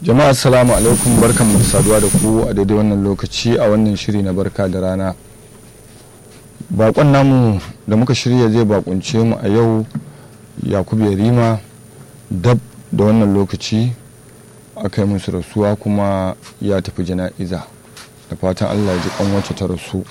jama'a assalamu alaikum barkan mu da saduwa da ku a daidai wannan lokaci a wannan shiri na barka da rana bakon namu da muka shirya zai bakunce mu a yau yakubu yarima dab da wannan lokaci aka yi musu rasuwa kuma ya tafi jana'iza da fatan allah ji kan wacce ta rasu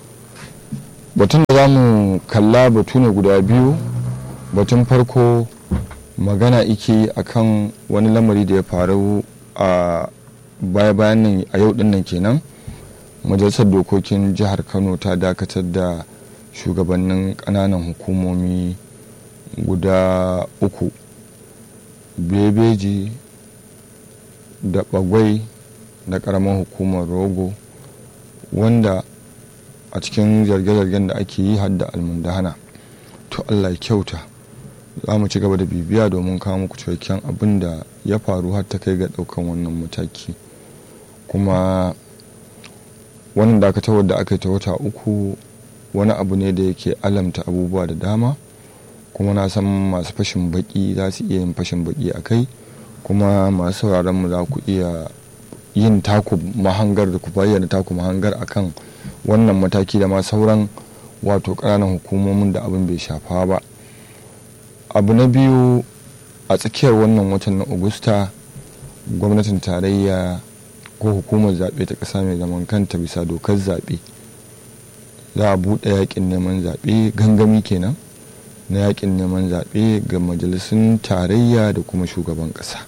batun da za mu kalla batu ne guda biyu batun farko magana ike akan wani lamari da ya faru a baya bayan nan a yau dinnan kenan majalisar dokokin jihar kano ta dakatar da shugabannin kananan hukumomi guda uku bebeji da bagwai da karamar hukumar rogo wanda a cikin zarge-zargen da ake yi hadda almundahana to allah ya kyauta za mu ci gaba da bibiya domin kawo muku cikakken abin da ya faru har ta kai ga daukan wannan mataki kuma wannan dakatarwar da aka yi ta wata uku wani abu ne da yake alamta abubuwa da dama kuma na san masu fashin baki za su iya yin fashin baki a kai kuma masu sauraron mu za ku iya yin taku mahangar da ku bayyana taku mahangar akan wannan mataki da ma sauran wato ƙananan hukumomin da abin bai shafa ba abu na biyu a tsakiyar wannan watan na augusta gwamnatin tarayya ko hukumar zaɓe ta ƙasa mai zaman kanta bisa dokar zaɓe za a buɗe yakin neman zaɓe gangami kenan na yakin neman zaɓe ga majalisun tarayya da kuma shugaban ƙasa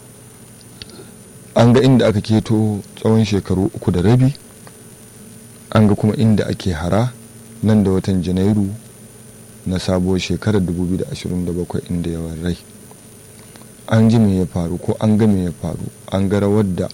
an ga inda aka keto tsawon shekaru uku da rabi an ga kuma inda ake hara nan da watan janairu na sabuwar shekarar 2027 inda yawan rai an ji me ya faru ko an ga me ya faru an ga rawar da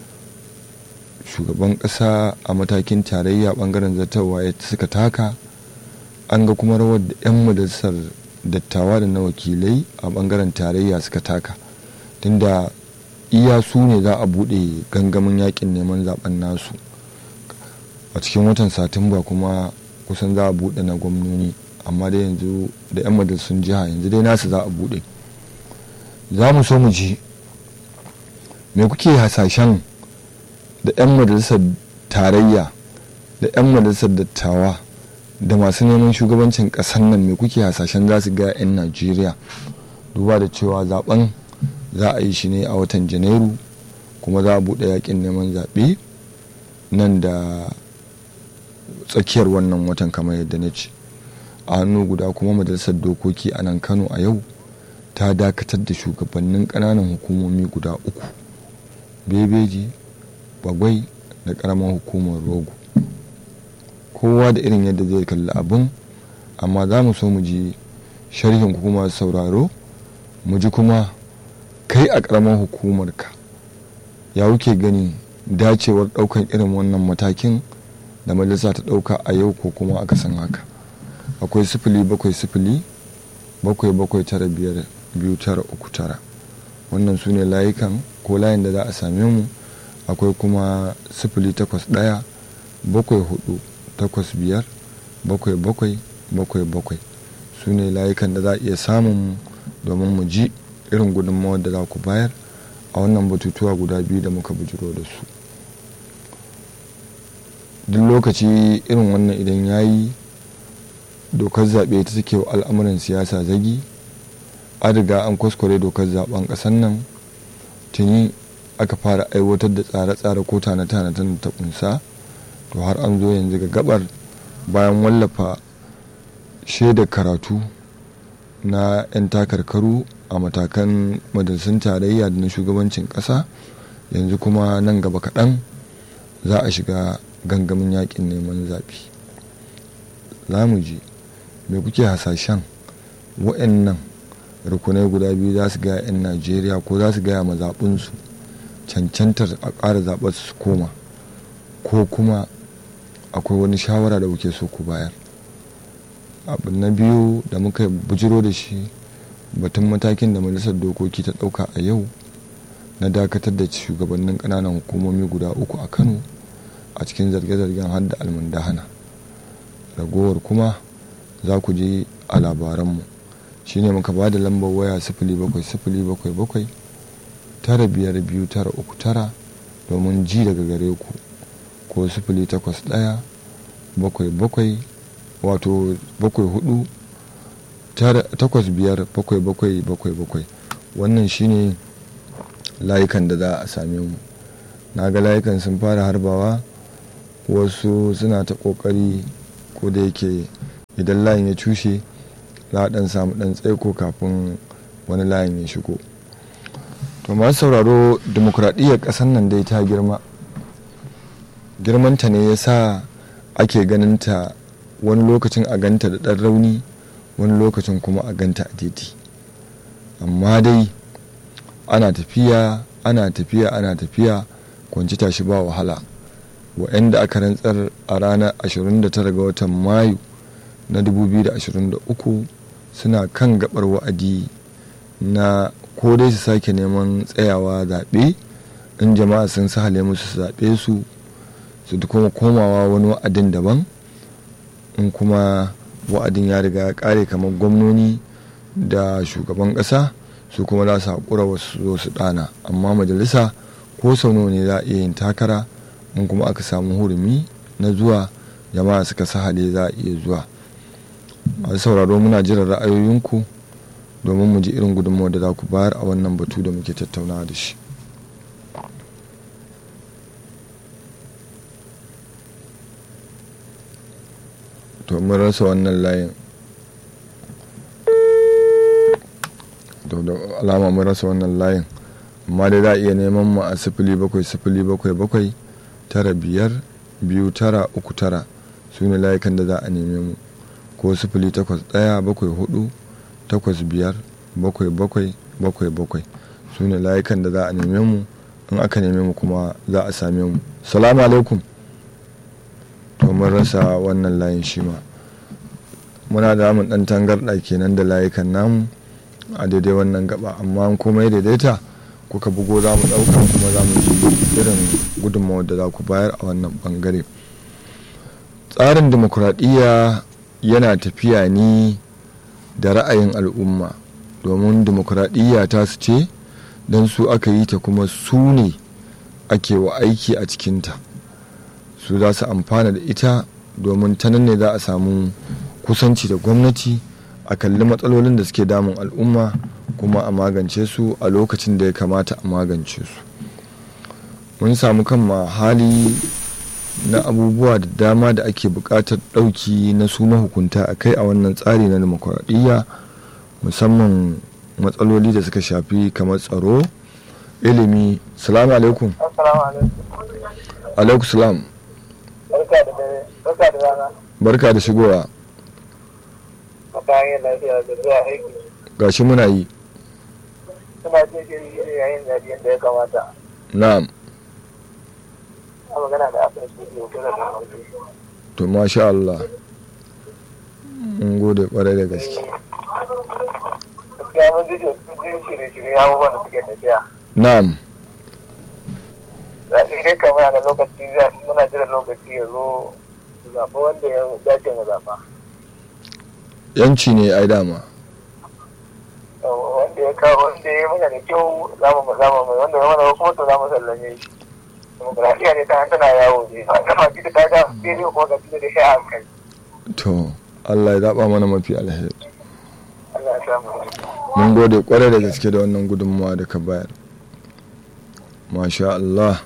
shugaban ƙasa a matakin tarayya bangaren zartarwa ya suka taka an ga kuma rawar da 'yan majalisar dattawa da na wakilai a bangaren tarayya suka taka tunda iya su ne za a buɗe gangamin yakin neman zaben nasu a cikin watan satumba kuma kusan za a buɗe na gwamnoni amma dai yanzu da 'yan majalisun jiha yanzu dai nasu za a buɗe za mu so mu ji me kuke hasashen da 'yan majalisar tarayya da 'yan majalisar dattawa da masu neman shugabancin ƙasar nan me kuke hasashen za su ga 'yan najeriya duba da cewa zaben za a yi shi ne a watan janairu kuma za a buɗe yakin neman zaɓe nan da tsakiyar wannan watan kamar yadda na ce a hannu guda kuma majalisar dokoki a nan kano a yau ta dakatar da shugabannin ƙananan hukumomi guda uku bebeji bagwai da ƙaramar hukumar rogo kowa da irin yadda zai kalli abin amma za mu so mu ji sharhin kuma sauraro mu ji kuma kai a ƙaramar hukumarka ya wuke gani dacewar ɗaukan irin wannan matakin da majalisa ta ɗauka a yau ko kuma aka san haka akwai sifili bakwai sifili bakwai bakwai tara biyar biyu tara uku tara wannan su ne layukan ko layin da za a same mu akwai kuma sifili takwas ɗaya bakwai hudu takwas biyar bakwai bakwai bakwai bakwai su ne layukan da za a iya samun mu domin mu ji irin gudunmawar da za ku bayar a wannan batutuwa guda biyu da muka bujiro da su duk lokaci irin wannan idan ya yi dokar zaɓe ta take wa al'amuran siyasa zagi an riga an kwaskware dokar zaben ƙasar nan tuni aka fara aiwatar da tsare-tsare ko tane-tane da ta kunsa to har an zo yanzu ga gabar bayan wallafa shaidar karatu na 'yan takarkaru a matakan majalisun tarayya da na shugabancin ƙasa yanzu kuma nan gaba kaɗan za a shiga gangamin yakin neman zaɓe za mu ji me kuke hasashen wa'annan rukunai guda biyu za su gaya 'yan najeriya ko za su gaya mazaɓinsu cancantar a ƙara zaɓar su koma ko kuma akwai wani shawara da kuke so ku bayar abu na biyu da muka bujiro da shi batun matakin da majalisar dokoki ta ɗauka a yau na dakatar da shugabannin ƙananan hukumomi guda uku a kano a cikin zarge-zargen hadda almundahana ragowar kuma za ku je a labaranmu shine muka ba da lambar waya sifili bakwai sifili bakwai bakwai tara biyar biyu tara uku tara domin ji daga gare ku ko sifili takwas ɗaya bakwai bakwai wato bakwai hudu takwas biyar bakwai bakwai bakwai bakwai wannan shine layukan da za a same mu na ga layukan sun fara harbawa wasu suna ta kokari ko da yake idan layin ya cushe za a dan samu dan tsaiko kafin wani layin ya shigo to masu sauraro demokuraɗiyyar ƙasar nan dai ta girma girmanta ne ya sa ake ganinta wani lokacin a ganta da ɗan rauni wani lokacin kuma a ganta a titi amma dai ana tafiya ana tafiya ana tafiya kwanci tashi ba wahala wa'anda aka rantsar a ranar 29 ga watan mayu na 2023 suna kan gabar wa'adi na ko dai su sake neman tsayawa zaɓe in jama'a sun sahale musu su zaɓe su su kuma komawa wani wa'adin daban in kuma wa'adin ya riga ya ƙare kamar gwamnoni da shugaban ƙasa su kuma za su haƙura wasu zo su ɗana amma majalisa ko sau nawa ne za a iya yin takara in kuma aka samu hurumi na zuwa jama'a suka sahale za a iya zuwa masu sauraro muna jiran ra'ayoyinku domin mu ji irin gudunmawar da za ku bayar a wannan batu da muke tattaunawa da shi to mun rasa wannan layin da alama mun rasa wannan layin amma dai za a iya neman mu a sifili bakwai sifili bakwai bakwai tara biyar biyu tara uku tara su ne layukan da za a neme mu ko sifili takwas ɗaya bakwai hudu takwas biyar bakwai bakwai bakwai bakwai su ne layukan da za a neme mu in aka neme mu kuma za a same mu salamu alaikum to mun rasa wannan layin shi ma muna da mun dan tangarɗa kenan da layukan namu a daidai wannan gaba amma komai daidaita kuka bugo za mu ɗauka kuma za mu ji irin gudunmawar da za ku bayar a wannan bangare tsarin demokuraɗiyya yana tafiya ne da ra'ayin al'umma domin demokuraɗiyya ta su ce don su aka yi ta kuma su ne ake wa aiki a cikinta su za su amfana da ita domin ta nan ne za a samu kusanci da gwamnati a kalli matsalolin da suke damun al'umma kuma a magance su a lokacin da ya kamata a magance su mun samu kan hali na abubuwa da dama da ake buƙatar ɗauki na su mahukunta a kai a wannan tsari na demokuraɗiyya musamman matsaloli da suka shafi kamar tsaro ilimi salamu alaikum alaikum salam barka da shigowa gashi muna yi suna ce shiri yayin zaɓe yadda ya kamata na'am a magana da aka shi ne kira da to masha Allah mun gode kwarai da gaske gaskiya mun ji jin shirye-shirye abubuwan da suke tafiya na'am zaɓe dai kamar da lokaci muna jira lokaci ya zo zaɓa wanda ya dace mu zaɓa yanci ne ai dama wanda ya kawo wanda ya mana da kyau za mu zama mai wanda ya mana kuma to za mu sallame shi demokradiyya ne ta tana yawo ne a kama ji da ta ga sai ne kuma ga ji da shi a hankali to Allah ya zaɓa mana mafi alheri Allah ya samu mun gode kwarai da gaske da wannan gudunmawa da ka bayar masha Allah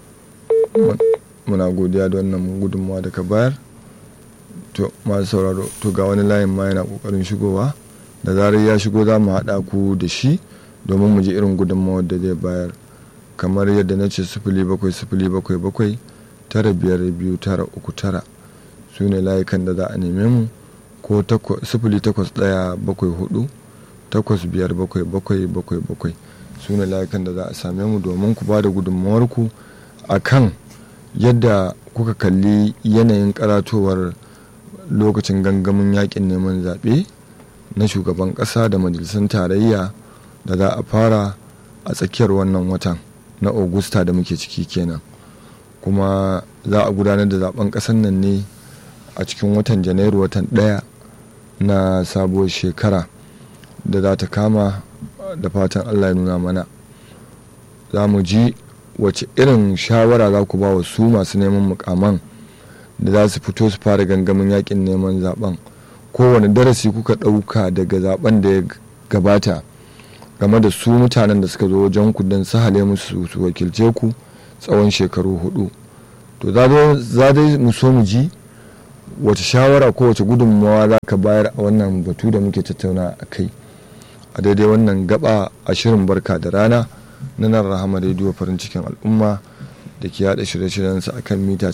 muna godiya da wannan gudunmawa da ka bayar to masu sauraro to ga wani layin ma yana kokarin shigowa da zarar ya shigo za mu haɗa ku da shi domin mu ji irin gudunmawar da zai bayar kamar yadda na ce sifili bakwai sifili bakwai bakwai tara biyar biyu tara uku tara su ne layukan da za a neme mu ko sifili takwas ɗaya bakwai hudu takwas biyar bakwai bakwai bakwai bakwai su ne layukan da za a same mu domin ku ba da gudunmawarku a kan yadda kuka kalli yanayin karatowar lokacin gangamin yakin neman zaɓe na shugaban ƙasa da majalisun tarayya da za a fara a tsakiyar wannan watan na augusta da muke ciki kenan kuma za a gudanar da zaben ƙasar nan ne a cikin watan janairu watan ɗaya na sabuwar shekara da za ta kama da fatan allah ya nuna mana za mu ji wace irin shawara za ku ba wa su masu neman mukaman da za su fito su fara gangamin yakin neman zaben kowane darasi kuka ɗauka daga zaben da ya gabata game da su mutanen da suka zo wajen ku don sahale musu su wakilce ku tsawon shekaru hudu to za dai mu so mu ji wace shawara ko wace gudunmawa za ka bayar a wannan batu da muke tattauna a kai a daidai wannan gaba a shirin barka da rana na nan rahama rediyo farin cikin al'umma da ke yada shirye-shiryensa a kan mita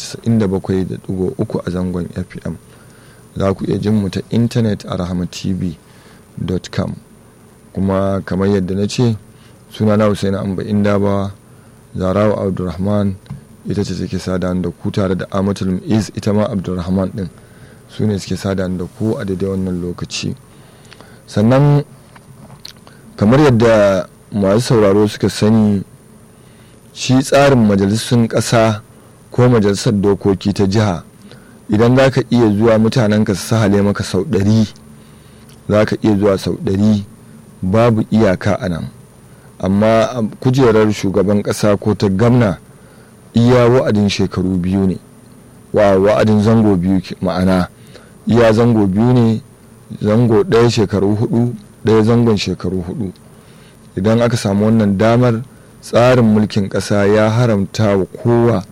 97.3 a zangon fm za ku iya jin mu ta intanet a rahamatv.com kuma kamar yadda na ce suna na Hussein Amba Indaba Zarawa Abdulrahman ita ce take sada da ku tare da Amatul Is ita ma Abdulrahman din su ne suke sada da ku a daidai wannan lokaci sannan kamar yadda masu sauraro suka sani shi tsarin majalisun ƙasa ko majalisar dokoki ta jiha idan za ka iya zuwa mutanenka su sahale maka sau ɗari za ka iya zuwa sau ɗari babu iyaka a nan amma kujerar shugaban ƙasa ko ta gamna iya wa'adin shekaru biyu ne wa wa'adin zango biyu ma'ana iya zango biyu ne zango ɗaya shekaru hudu ɗaya zangon shekaru hudu idan aka samu wannan damar tsarin mulkin ƙasa ya haramta wa kowa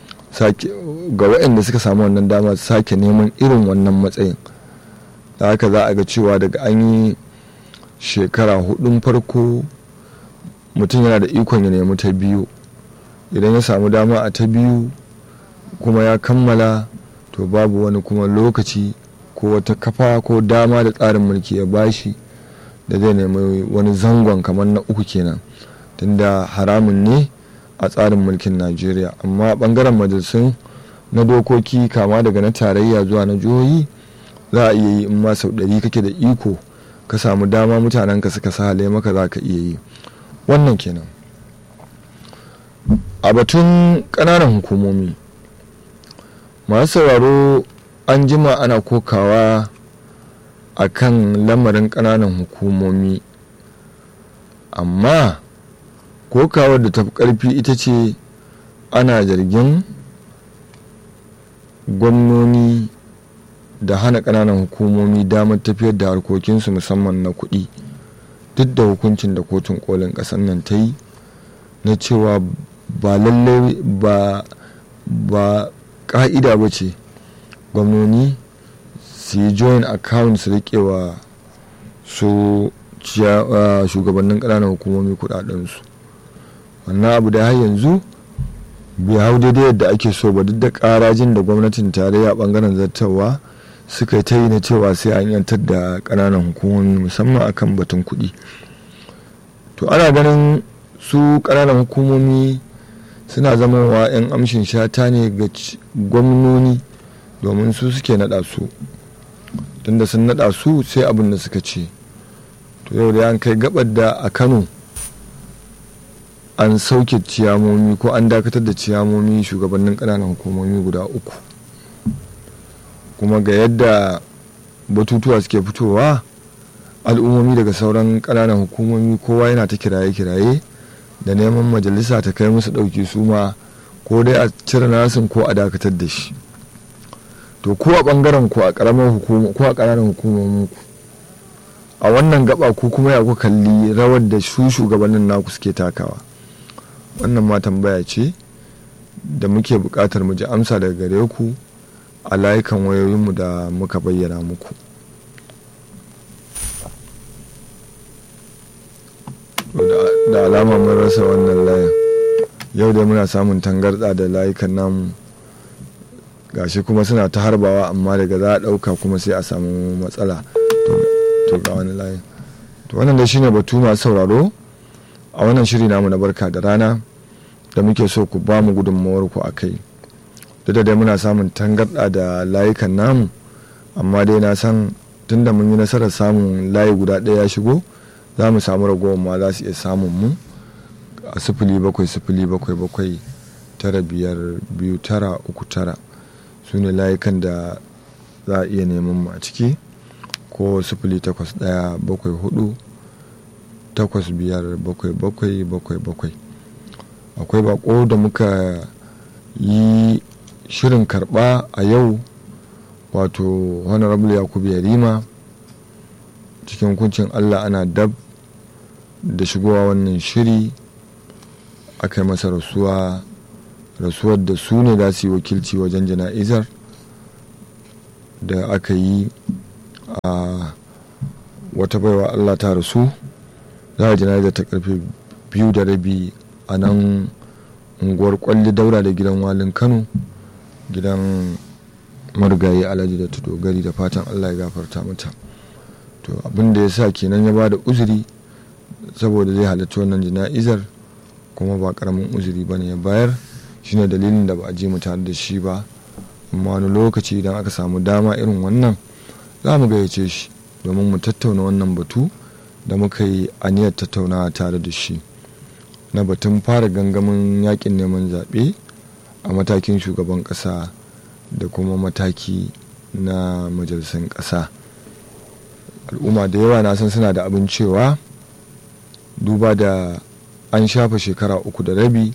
ga waɗanda suka samu wannan damar sake neman irin wannan matsayin da haka za a ga cewa daga an yi shekara hudun farko mutum yana da ikon ya nemi ta biyu idan ya samu dama a ta biyu kuma ya kammala to babu wani kuma lokaci ko wata kafa ko dama da tsarin mulki ya bashi da zai nemi wani zangon kamar na uku kenan tunda haramun ne a tsarin mulkin najeriya amma bangaren majalisun na dokoki kama daga na tarayya zuwa na jihohi za a iya yi in ma sau ɗari kake da iko ka samu dama mutanen ka suka sahale maka za ka iya yi wannan kenan a batun ƙananan hukumomi masu sauraro an jima ana kokawa a kan lamarin ƙananan hukumomi amma kokawar da tafi ƙarfi ita ce ana zargin gwamnoni da hana ƙananan hukumomi damar tafiyar da harkokinsu musamman na kuɗi duk da hukuncin da kotun kolin ƙasar nan ta yi na cewa ba lallai ba ba ƙa'ida ba ce gwamnoni su yi join account su riƙewa su shugabannin ƙananan hukumomi kuɗaɗensu wannan abu da har yanzu bai hau daidai yadda ake so ba duk da ƙarajin da gwamnatin tarayya ɓangaren zartarwa suka ta yi na cewa sai an yantar da ƙananan hukumomi musamman akan batun kuɗi to ana ganin su ƙananan hukumomi suna zama wa 'yan amshin shata ne ga gwamnoni domin su suke naɗa su tunda sun naɗa su sai abin da suka ce to yau da an kai gabar da a kano an sauke ciyamomi ko an dakatar da ciyamomi shugabannin ƙananan hukumomi guda uku kuma ga yadda batutuwa suke fitowa al'ummomi daga sauran ƙananan hukumomi kowa yana ta kiraye-kiraye da neman majalisa ta kai musu ɗauki su ma ko dai a cire nasin ko a dakatar da shi to ko a ɓangaren ko a ƙaramar hukuma ko a ƙananan hukumomin ku a wannan gaba ko kuma ya ku kalli rawar da su shugabannin naku suke takawa wannan ma tambaya ce da muke buƙatar mu ji amsa daga gare ku a layukan wayoyinmu da muka bayyana muku da alama mun rasa wannan layin yau dai muna samun tangarɗa da layukan namu gashi kuma suna ta harbawa amma daga za a ɗauka kuma sai a samu matsala to ga wani layin to wannan dai shine batu masu sauraro a wannan shiri namu na barka da rana da muke so ku ba mu gudunmawar ku a kai duk da dai muna samun tangarɗa da layukan namu amma dai na san tunda mun yi nasarar samun layi guda ɗaya ya shigo za mu samu ragowar ma za su iya samun mu a sifili bakwai sifili bakwai bakwai tara biyar biyu tara uku tara su ne layukan da za a iya neman mu a ciki ko sifili takwas ɗaya bakwai hudu takwas biyar bakwai bakwai bakwai bakwai akwai bako da muka yi shirin karba a yau wato honorable yakubu yarima cikin hukuncin allah ana dab da shigowa wannan shiri aka yi masa rasuwa rasuwar da su ne za su yi wakilci wajen jana'izar da aka yi a wata baiwa allah ta rasu za a jana'izar ta karfe biyu da rabi a nan unguwar kwalli daura da gidan walin kano gidan marigayi alhaji da dogari da fatan allah ya gafarta mata to abin da ya sa kenan ya ba da uzuri saboda zai halarci wannan jana'izar kuma ba karamin uzuri ba ne ya bayar shine dalilin da ba a je mu tare da shi ba amma wani lokaci idan aka samu dama irin wannan za mu gayyace shi domin mu tattauna wannan batu da muka yi aniyar tattaunawa tare da shi na batun fara gangamin yakin neman zaɓe a matakin shugaban ƙasa da kuma mataki na majalisar ƙasa al'umma da yawa na san suna da abin cewa duba da an shafa shekara uku da rabi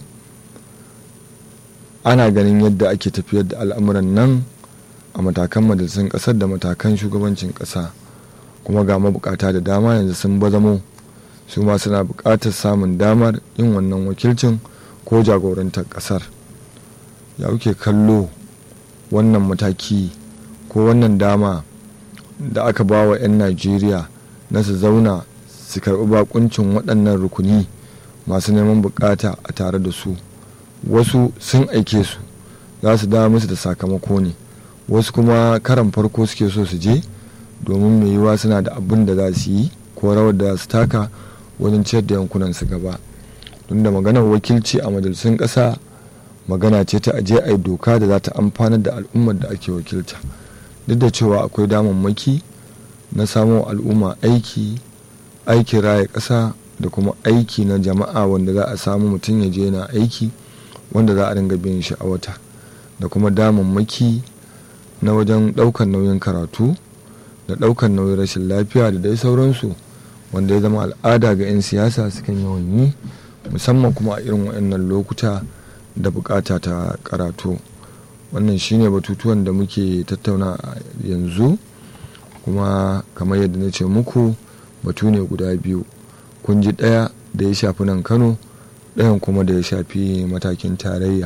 ana ganin yadda ake tafiyar da al'amuran nan a matakan majalisar ƙasar da matakan shugabancin ƙasa kuma ga mabukata da dama yanzu sun bazamo su ma suna buƙatar samun damar yin wannan wakilcin ko jagorantar ƙasar ya kuke kallo wannan mataki ko wannan dama da aka ba wa 'yan najeriya na su zauna su karɓi bakuncin waɗannan rukuni masu neman bukata a tare da su wasu sun aike su za su dawo musu da sakamako ne wasu kuma karan farko suke so su je domin mai yiwa suna da abin da za su yi ko rawar da su taka wajen ciyar da yankunan su gaba don da maganar wakilci a majalisun ƙasa magana ce ta aje a yi doka da za ta amfanar da al'ummar da ake wakilta duk da cewa akwai damammaki na samo al'umma aiki aikin raya ƙasa da kuma aiki na jama'a wanda za a samu mutum ya je na aiki wanda za a dinga biyan shi a wata da kuma damammaki na wajen ɗaukar nauyin karatu da ɗaukar nauyin rashin lafiya da dai sauransu wanda ya zama al'ada ga 'yan siyasa sukan yawan yi musamman kuma a irin waɗannan lokuta da bukata ta karatu wannan shine batutuwan da muke tattauna yanzu kuma kamar yadda na ce muku batu ne guda biyu kun ji ɗaya da ya shafi nan kano ɗayan kuma da ya shafi matakin tarayya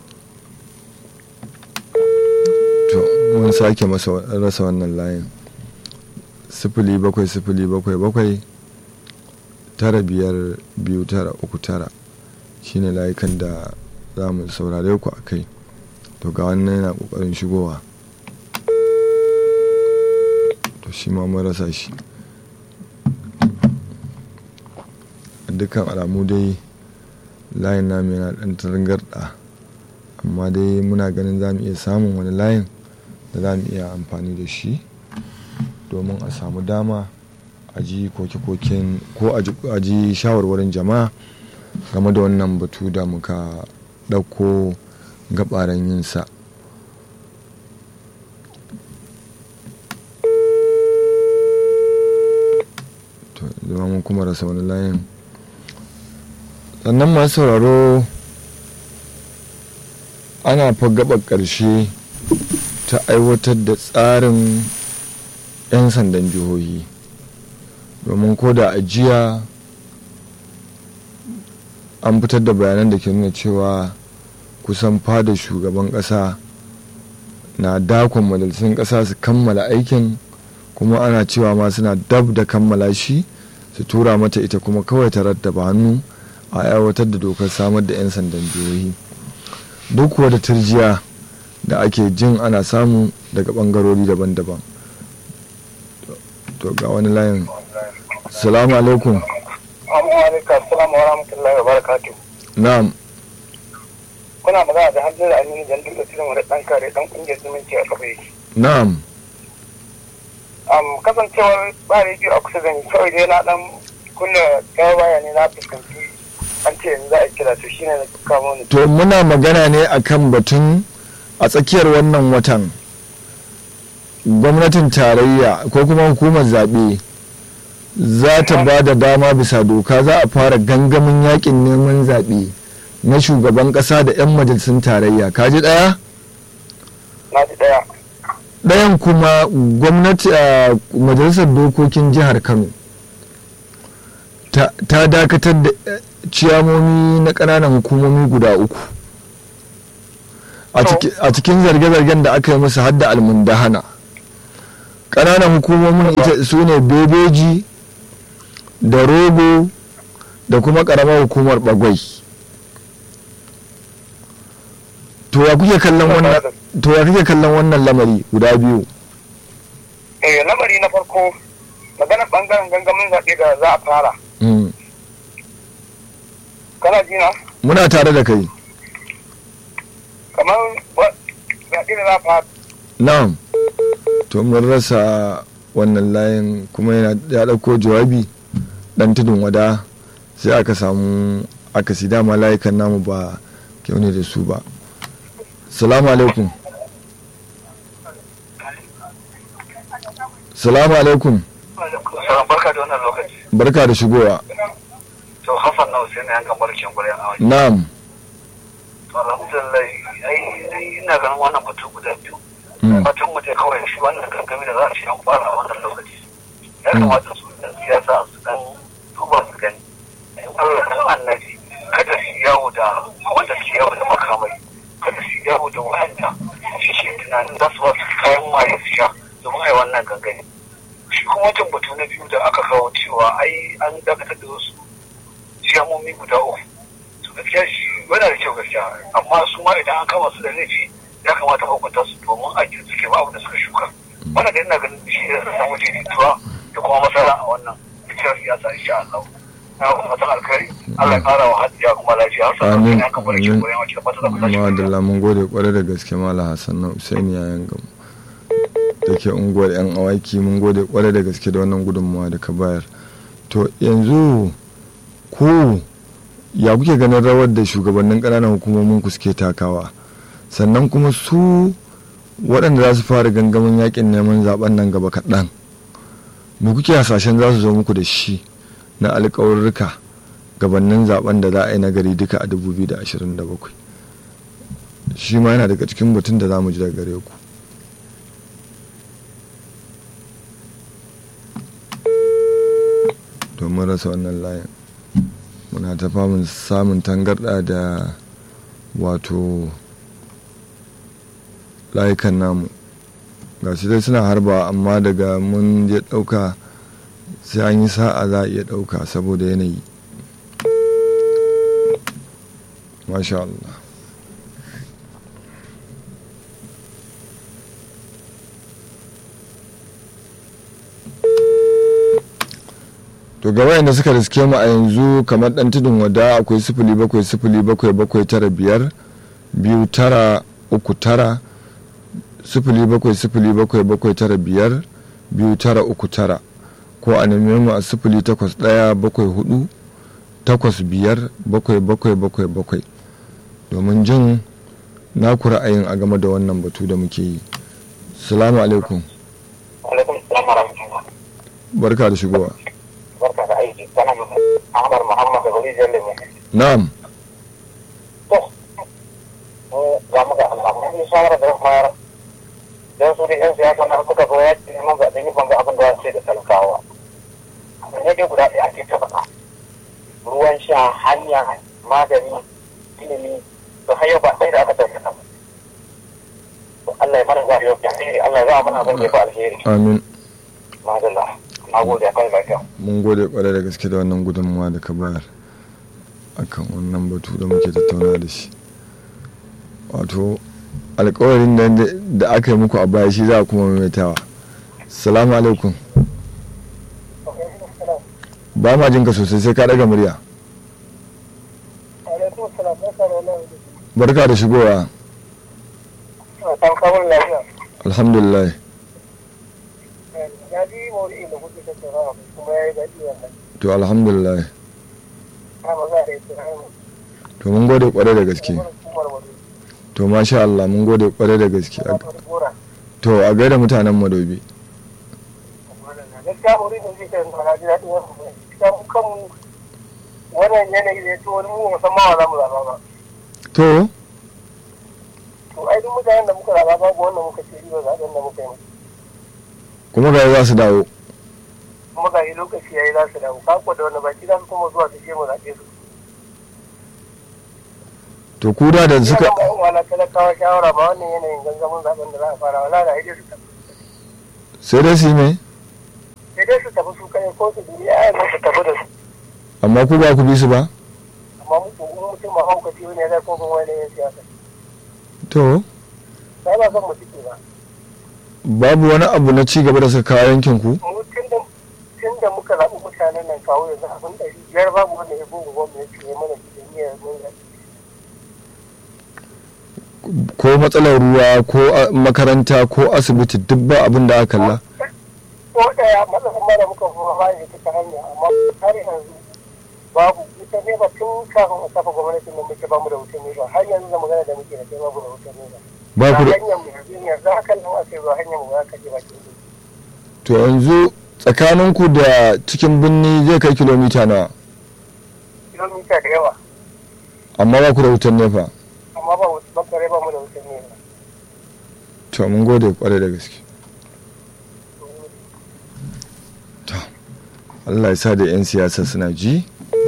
to mun sake rasa wannan layin sifili bakwai sifili bakwai bakwai tara biyar biyu tara uku tara shine layukan da za mu saurare ku a kai to ga wannan yana kokarin shigowa to shi ma mun rasa shi dukkan alamu dai layin namu yana dan tarangarda amma dai muna ganin za mu iya samun wani layin da za mu iya amfani da shi domin a samu dama a ji koke-koken ko a ji shawarwarin jama'a game da wannan batu da muka ɗauko gabaran yinsa to zama mun kuma rasa wani layin sannan masu sauraro ana fa gaba ƙarshe ta aiwatar da tsarin 'yan sandan jihohi domin ko da ajiya an fitar da bayanan da ke nuna cewa kusan fada shugaban ƙasa na dakon majalisun ƙasa su kammala aikin kuma ana cewa ma suna dab da kammala shi su tura mata ita kuma kawai ta rattaba hannu a aiwatar da dokar samar da 'yan sandan jihohi duk kuwa da turjiya da ake jin ana samu daga bangarori daban-daban to ga wani layin salamu alaikum Assalamu wa rahmatullahi wa barakatuh. na'am Kuna magana da hannun da aminu jan duka cikin wani ɗan kare ɗan ƙungiyar zumunci a kafa yake. na'am Um, kasancewar ba rediyo a kusa da ni kawai dai na ɗan kunna kawo baya ne na fuskanci an ce yanzu za a kira to shine na kamo ni. to muna magana ne akan batun a tsakiyar wannan watan gwamnatin tarayya ko kuma hukumar zaɓe za ta ba da dama bisa doka za a fara gangamin yakin neman zaɓe na shugaban ƙasa da 'yan majalisun tarayya kaji ɗaya na ji ɗaya ɗayan kuma gwamnati a majalisar dokokin jihar kano ta ta dakatar da eh, ciyamomi na ƙananan hukumomi guda uku a ciki- a cikin zarge-zargen da aka yi musu hadda almundahana ƙananan hukumomin ita su ne bebeji da rogo da kuma ƙaramar hukumar bagwai to ya kuke kallon wannan to ya kuke kallon wannan lamari guda biyu eh lamari na farko maganar bangaren gangamin zaɓe da za a fara Mm. kana ji na muna tare da kai kamar wa- zaɓe da za a fara na'am to mun rasa wannan layin kuma yana ya ɗauko jawabi ɗan tudun wada sai aka samu akasi dama layukan namu ba kyau ne da su ba salamu alaikum salamu alaikum barka da wannan lokaci barka da shigowa to hassan na hussein yan gambar kin gure a wani na'am to alhamdulillah ai ina ganin wannan batu guda biyu Mm. batun mu dai kawai shi wannan gangami da za a ci an fara a wannan lokaci ya kamata su ɗan siyasa su ɗan duba su gani in Allah dan annabi kada su yawo da wanda su yawo da makamai kada su yawo da wa'anda shi ke tunanin za su ba su kayan maye su sha domin ai wannan gangami shi kuma wancan batu na biyu da aka kawo cewa ai an dakatar da wasu ciyamomi guda uku to gaskiya shi yana da kyau gaskiya amma su ma idan an kama su da laifi ya kamata a hukunta su domin a suke ba abin da suka shuka wannan da ina ganin shi da samu daidaituwa da kuma masara a wannan cikin siyasa insha Allah na kuma fatan alkhairi Allah ya kara wa hajjiya kuma lafiya har sa amin ya kamar shi amin koyan wakil fata da kuma shi madalla mun gode kwarai da gaske mala hassan na usaini yayan gamu da ke unguwar yan awaki mun gode kwarai da gaske da wannan gudunmawa da ka bayar to yanzu ku ya kuke ganin rawar da shugabannin ƙananan hukumomin ku suke takawa sannan kuma su waɗanda za su fara gangamin yakin neman zaben nan gaba kaɗan me kuke hasashen za su zo muku da shi na alƙawarruka gabanin zaben da za a yi nagari duka a 2027 shi ma yana daga cikin batun da za mu ji daga gare ku domin rasa wannan layin muna ta famun samun tangarɗa da wato layukan namu ga shi dai suna harba amma daga mun je ɗauka sai an yi sa'a za a iya ɗauka saboda yanayi masha Allah to ga wayanda suka riske mu a yanzu kamar dan tudun wada akwai sifili bakwai sifili bakwai bakwai tara biyar biyu tara uku tara sifili bakwai sifili bakwai bakwai tara biyar biyu tara uku tara ko a neme mu a sifili takwas ɗaya bakwai hudu takwas biyar bakwai bakwai bakwai bakwai domin jin naku ra'ayin a game da wannan batu da muke yi salamu alaikum alaikum salam wa rahmatullah barka da shigowa barka da aiki kana Ahmad Muhammad da Bari Jalle mu na'am to ga muka Allah mun yi shawara da fara dan su da yan siyasa na suka zo ya ce mun ga dan yi banga abin da sai da talakawa ne dai guda ɗaya ake ta faɗa ruwan sha hanya magani ilimi to har yau ba ɗaya da aka tafi ta Allah ya mana zaɓi yau alheri Allah ya zama mana abin da ya fi alheri amin madalla na gode a kai lafiya mun gode kwarai da gaske da wannan gudunmawa da ka bayar akan wannan batu da muke tattauna da shi wato alkawarin da- da aka yi muku a baya shi za a kuma maimaitawa salamu alaikum ba ma jinka sosai sai ka daga murya alaikum salam barka da wannan barka da shigowa san kawun lafiya alhamdulillah ya ji maudu'in da kuke tattaunawa kuma ya yi daɗi wannan to alhamdulillah ta ba za a yi tunanin to mun gode kwarai da gaske hukumar wani to masha Allah mun gode kwarai da gaske ta wani gora to a gaida mutanen madobi gaskiya maudu'in da kuke tattaunawa na ji daɗi wannan gaskiya mu kanmu wannan yanayi ne to wani mu musamman wa za mu zaɓa ba to to ai duk mutanen da muka zaɓa babu wanda muka ce riba zaɓen da muka yi musu kuma ga za su dawo kuma ga yi lokaci ya yi za su dawo kako da wani baki za su kuma zuwa su je mu zaɓe su to ku da da suka Ina ba wala talakawa shawara ba wannan yanayin gangamin zaɓen da za a fara wala da haidai su tafi sai dai su yi mai sai dai su tafi su kai ko su duniya ya zo su tafi da su amma ku ba ku bi su ba amma mutum in mutum ba haukaci ne zai kuma wani yin siyasa to ba ba son mu cike ba babu wani abu na ci gaba da suka kawo yankin ku mu tun da tun da muka zaɓi mutanen nan kawo yanzu abin ɗari biyar babu wanda ya bugu gwamnati ya mana cikin niyyar mun zaɓi ko matsalar ruwa ko a- makaranta ko asibiti duk ba abin da aka kalla ko ɗaya matsalar mara muka kuma ba ya ta hanya amma har yanzu babu ita ne ba tun kafin a kafa gwamnatin nan muke bamu da wutan ne ba har yanzu da magana da muke da kai babu da wutan ne ba ba ku da hanyar mu yanzu yanzu haka nan a ce ba hanyar mu za ka je bakin gudu to yanzu tsakaninku da cikin birni zai kai kilomita nawa kilomita da yawa amma ba ku da wutan nefa amma ba wuta bakare ba mu da wutan ne ba to mun gode kwarai da gaske to Allah ya sa da 'yan siyasa suna ji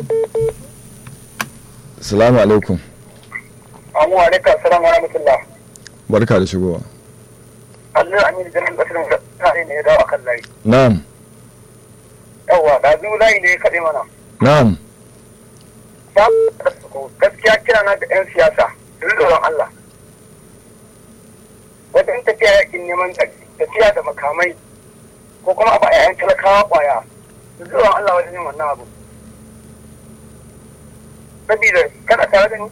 salamu alaikum Amu alaikum salam wa rahmatullah. barka da shigowa Allah Aminu Jalal Basirin tare ne ya dawo akan layi. na'am Yawwa, da zuwa layi ne ya kaɗe mana. na'am Ya gaskiya kira na da 'yan siyasa, su ji tsoron Allah. Wajen tafiya yakin neman tafiya da makamai ko kuma a ba 'ya'yan talakawa kwaya, su ji tsoron Allah wajen yin wannan abu. Sabida kana tare da ni?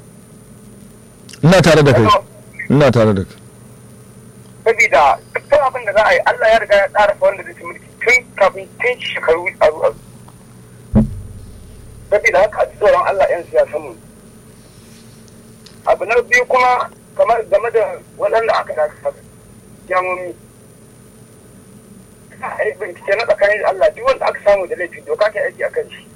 ina tare da kai ina tare da kai Sabida duk abin da za a yi Allah ya riga ya tsara wanda zai ci mulki tun kafin tun shekaru aru aru. saboda haka a ji tsoron Allah 'yan siyasan mu. Abu na biyu kuma kamar game da waɗanda aka dakata jamomi. A yi bincike na tsakanin da Allah duk wanda aka samu da laifi doka ta aiki a kan shi.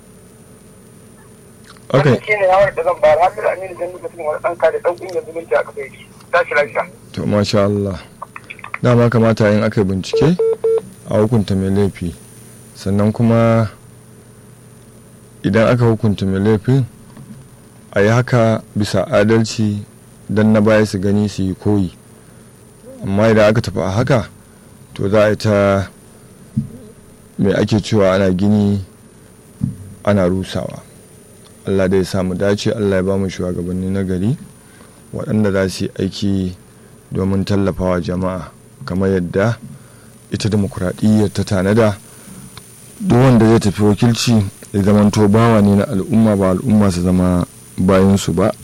okay Wannan shi ne yawar da zan bayar har da aminu zan nuka cikin wani ɗanka da ɗan ƙungiyar zumunci aka bai shi. Tashi lafiya. to masha Allah dama kamata yin aka yi bincike a hukunta mai laifi sannan kuma idan aka hukunta mai laifin a yi haka bisa adalci don na baya su gani su yi koyi amma idan aka tafi a haka to za a yi ta mai ake cewa ana gini ana rusawa allah da ya samu dace allah ya ba mu shugabanni na gari waɗanda za su yi aiki domin tallafawa jama'a kamar yadda ita demokuraɗiyyar ta tanada duk wanda zai tafi wakilci ya zamanto bawa ne na al'umma ba al'umma su zama bayansu ba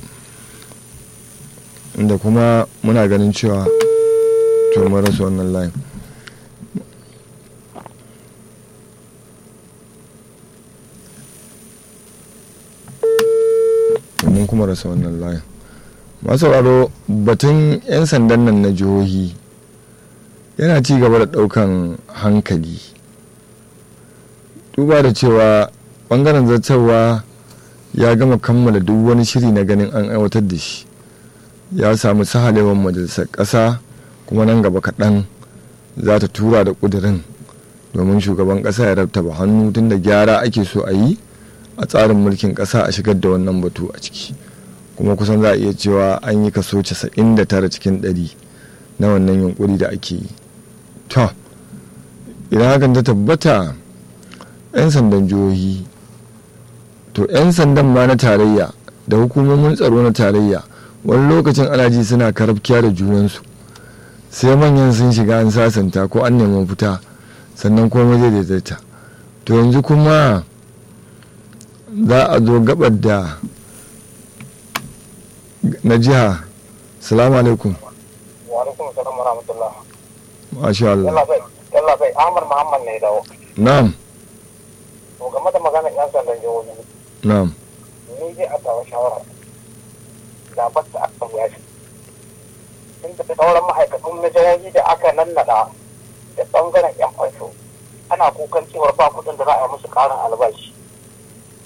inda kuma muna ganin cewa to mun rasa wannan layin mun kuma rasa wannan layin masauraro batun 'yan sandan nan na jihohi yana ci gaba da daukan hankali duba da cewa bangaren zartarwa ya gama kammala duk wani shiri na ganin an aiwatar da shi ya samu sahalewar majalisar ƙasa kuma nan gaba kaɗan za ta tura da ƙudurin domin shugaban ƙasa ya rabtaba hannu tun da gyara ake so a yi a tsarin mulkin ƙasa a shigar da wannan batu a ciki kuma kusan za a iya cewa an yi kaso 99 cikin 100 na wannan yunkuri da ake yi to idan hakan ta tabbata 'yan sandan jihohi to 'yan sandan ma na tarayya da hukumomin tsaro na tarayya wani lokacin ana ji suna karafkiya da junansu sai manyan sun shiga an sasanta ko an neman fita sannan komai zai daidaita to yanzu kuma za a zo gabar da na jiha salamu alaikum Wa alaikum salam wa rahmatullah. masha Allah Yalla bai, yalla bai, Ahmad Muhammad ne ya dawo. na'am To game da maganar 'yan sandan jihohi, na'am ni dai a tawa shawara da ba ta aka ya shi tun da sauran ma'aikatan na jihohi da aka nannada da bangaren yan fansho ana kukan cewar ba kudin da za a yi musu karin albashi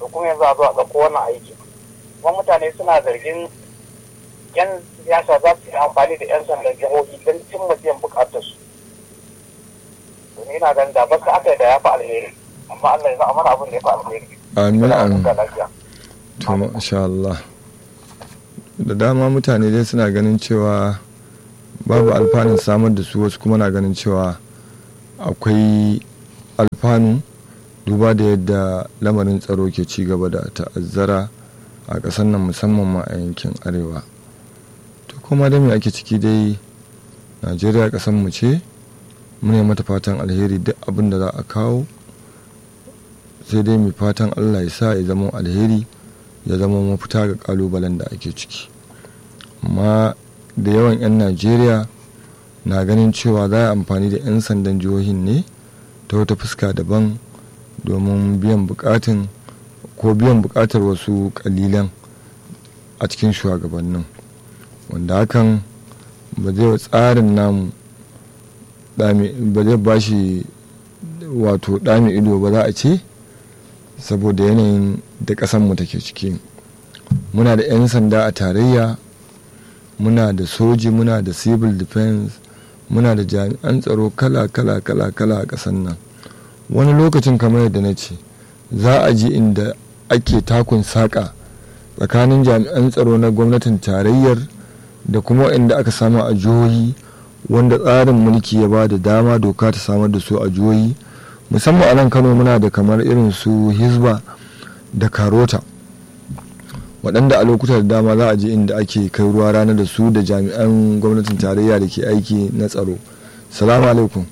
to kuma yanzu a zo a ɗauko wannan aiki kuma mutane suna zargin yan siyasa za su yi amfani da yan sandan jihohi don cimma biyan bukatarsu to ni na ganin da basu aka yi da ya fi alheri amma Allah ya sa mana abin da ya fi alheri amin amin da lafiya to masha Allah da dama mutane dai suna ganin cewa babu alfanun samar da su wasu kuma na ganin cewa akwai alfanu duba da yadda lamarin tsaro ke ci gaba da ta'azzara a ƙasar nan musamman ma a yankin arewa to kuma da me ake ciki dai najeriya ƙasar mu ce mune mata fatan alheri duk abin da za a kawo sai dai mai fatan allah ya sa ya zama alheri ya zama mafita ga kalubalen da ake ciki amma da yawan 'yan najeriya na ganin cewa za a amfani da 'yan sandan jihohin ne ta wata fuska daban domin biyan bukatun ko biyan bukatar wasu kalilan a cikin shugabannin wanda hakan ba zai wa tsarin namu ba zai ba shi wato dami ido ba za a ce saboda yanayin da ƙasanmu take ciki muna da 'yan sanda a tarayya muna da soji muna da civil defense muna da jami'an tsaro kala kala kala kala a ƙasar nan wani lokacin kamar yadda na ce za a ji inda ake takun saƙa tsakanin jami'an tsaro na gwamnatin tarayyar da kuma inda aka samu a jihohi wanda tsarin mulki ya ba da dama doka ta samar da su a jihohi musamman a nan kano muna da kamar irin su hisba da karota waɗanda a lokuta da dama za a je inda ake kai ruwa rana da su da jami'an gwamnatin tarayya da ke aiki na tsaro salamu alaikum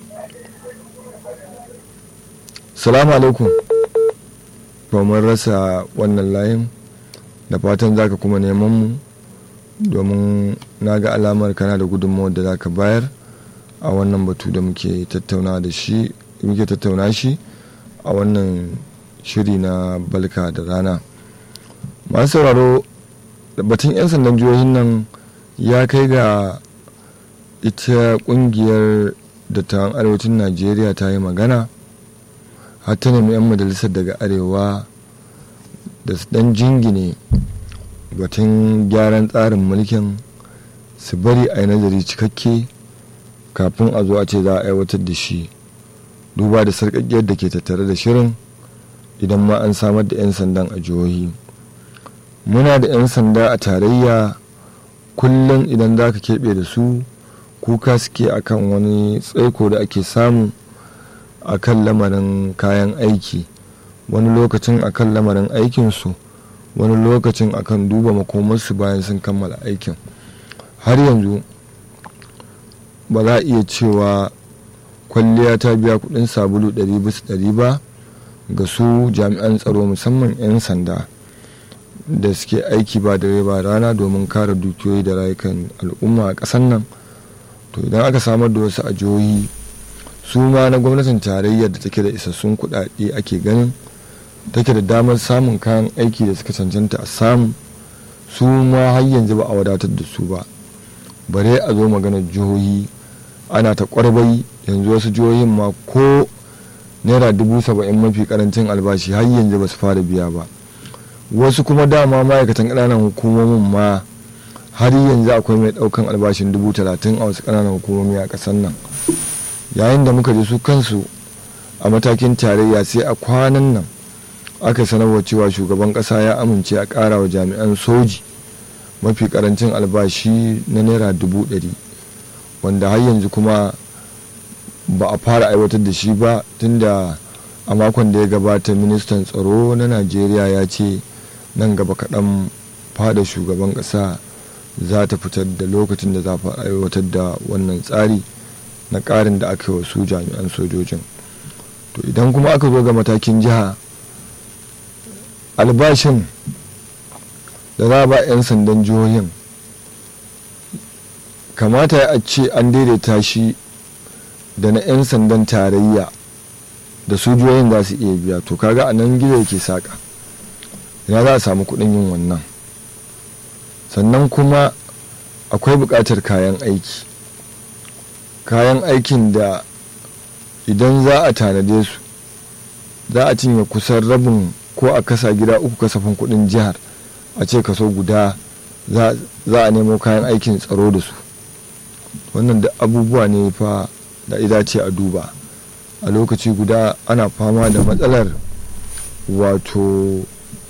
salamu alaikum mun rasa wannan layin da fatan zaka kuma neman mu domin na ga alamar kana da gudunmawar da zaka bayar a wannan batu da muke tattauna da shi muke tattauna shi a wannan shiri na balka da rana masu sauraro batun 'yan sandan jihohin nan ya kai ga ita kungiyar dattawan arewacin najeriya ta yi magana har ta nemi 'yan majalisar daga arewa da su dan jingine batun gyaran tsarin mulkin su bari a yi nazari cikakke kafin a zo a ce za a aiwatar da shi duba da sarƙaƙiyar da ke tattare da shirin idan ma an samar da 'yan sandan a jihohi muna da 'yan sanda a tarayya kullum idan za ka keɓe da su kuka suke akan wani tsaiko da ake samu a kan lamarin kayan aiki wani lokacin akan lamarin aikinsu wani lokacin akan duba makomarsu bayan sun kammala aikin har yanzu ba za a iya cewa kwalliya ta biya kudin sabulu 100 ba ga su jami'an tsaro musamman 'yan sanda da suke aiki ba dare ba rana domin kare dukiyoyi da rayukan al'umma a ƙasar nan to idan aka samar da wasu a jihohi su ma na gwamnatin tarayyar da take da isassun kuɗaɗe ake ganin take da damar samun kayan aiki da suka cancanta a samu su ma har yanzu ba a wadatar da su ba bare a zo maganar jihohi ana ta kwarbai yanzu wasu jihohin ma ko naira dubu saba'in mafi karancin albashi har yanzu ba su fara biya ba wasu kuma dama ma'aikatan ƙananan hukumomin ma har yanzu akwai mai ɗaukan albashin dubu talatin a wasu ƙananan hukumomi a ƙasar nan yayin da muka je su kansu a matakin tarayya sai a kwanan nan aka sanarwa cewa shugaban ƙasa ya amince a ƙara wa jami'an soji mafi ƙarancin albashi na naira dubu ɗari wanda har yanzu kuma ba a fara aiwatar da shi ba tunda a makon da ya gabata ministan tsaro na najeriya ya ce nan gaba kaɗan fada shugaban ƙasa za ta fitar da lokacin da za a aiwatar da wannan tsari na ƙarin da aka yi wa su jami'an sojojin to idan kuma aka zo ga matakin jiha albashin da za a ba 'yan sandan jihohin kamata a ce an daidaita shi da na 'yan sandan tarayya da sojoyin za su iya biya to kaga a nan gizo yake saƙa ina za a samu kuɗin yin wannan sannan kuma akwai buƙatar kayan aiki kayan aikin da idan za a tanade su za a cinye kusan rabin ko a kasa gida uku kasafin kudin jihar a ce kaso guda za a nemo kayan aikin tsaro da su wannan da abubuwa ne fa da idace a duba a lokaci guda ana fama da matsalar wato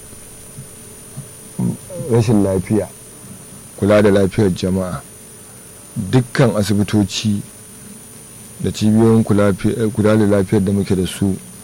rashin lafiya kula da lafiyar jama'a dukkan asibitoci da cibiyoyin kula da lafiyar da muke da su